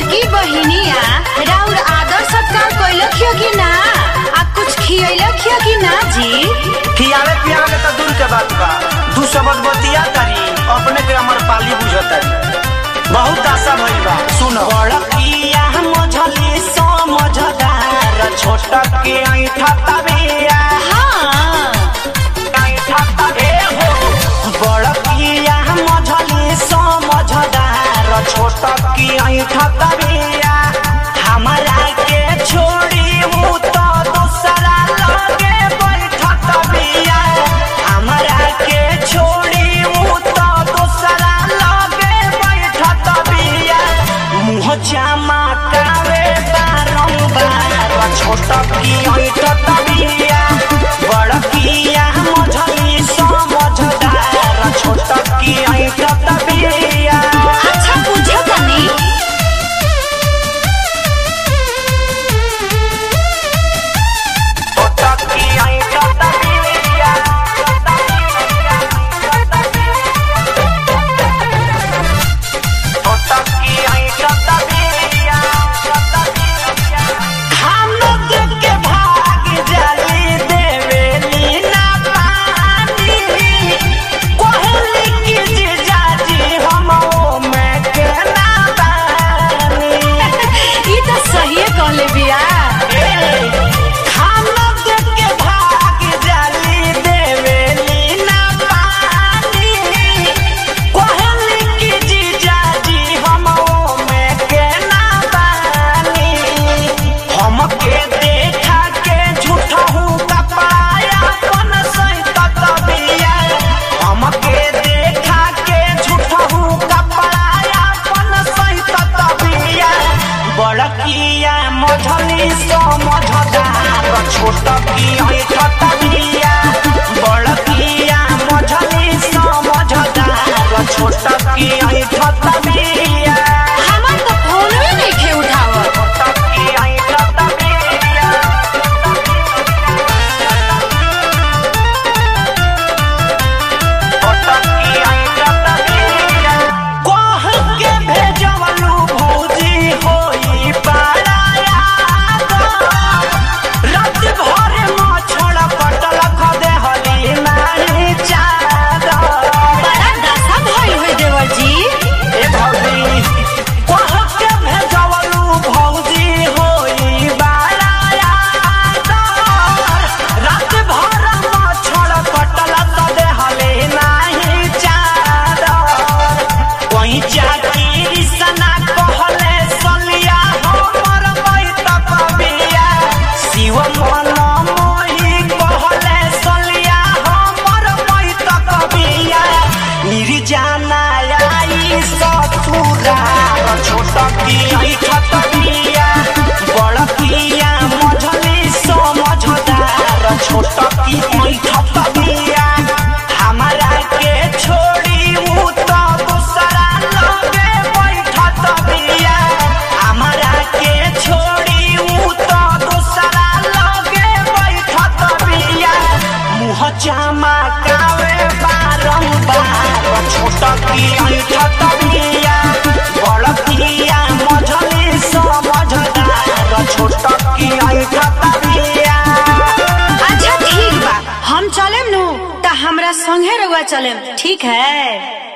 छोटकी बहिनिया राउर आदर सत्कार कैलखियो कि ना आ कुछ खियलखियो कि ना जी खियावे पियावे के तो दूर के बात बा दू शब्द बतिया तारी अपने के अमर पाली बुझतारी बहुत आशा भइल बा सुन बड़किया मझली समझदार छोट के ऐठा तबिया हाँ ऐठा तबे हो बड़किया मझली समझदार छोट के ऐठा तबिया हमरा के छोड़ी उ तो दूसरा लगे बैठत बिया हमरा के छोड़ी उ तो दूसरा लगे बैठत बिया मुँह जामा कावे बारंबार छोट की ऐठत बिया बड़किया मझली समझदार छोट की ऐठत बिया अच्छा पूछो तनी छोट की ऐठत बिया हम लोग के भाग जली देवेली ना पानी कोहली की जीजाजी हम में के ना बानी ई तो सही कहले बिया हम लोग के भाग जली देवेली ना पानी कोहली की जीजाजी हम में के ना बानी हमके देखा के झूठा हूँ कपाया अपन सहित तबिया हमके देखा के झूठा हूँ कपाया अपन सहित तबिया बड़किया मझली समझदार छोट की ऐठ तबिया बड़किया मझली समझदार छोट की ऐठ तबिया हमर तो फोनवे नइखे उठावत छोट की ऐठ तबिया कह के भेजवलू भौजी होई पाराया रात भर मछड़ पटल खदे हली नानी चादर बड़ा दशा भइल होई देवर जी ए भौजी कह के भेजवलू भौजी होई बाराया रात भर मछड़ पटल खदे हली नाही चादर कोई चाकी सना कहले सलिया हमर बैत कबिया शिव मन मोही कहले सलिया हमर बैत कबिया निर्जाना आई ससुरा छोट की ऐठत बिया बड़ किया मझली समझदार छोट की ऐठत बिया हमरा के छोड़ी उ तो दूसरा लगे बैठत बिया हमरा के छोड़ी उ तो दूसरा लगे बैठत बिया मुँह चमकावे बारंबार छोट की ऐठत बिया बड़ किया मझली समझदार छोट की ऐठत बिया अच्छा ठीक बा हम चलेम नु त हमरा संगे रउआ चलेम ठीक है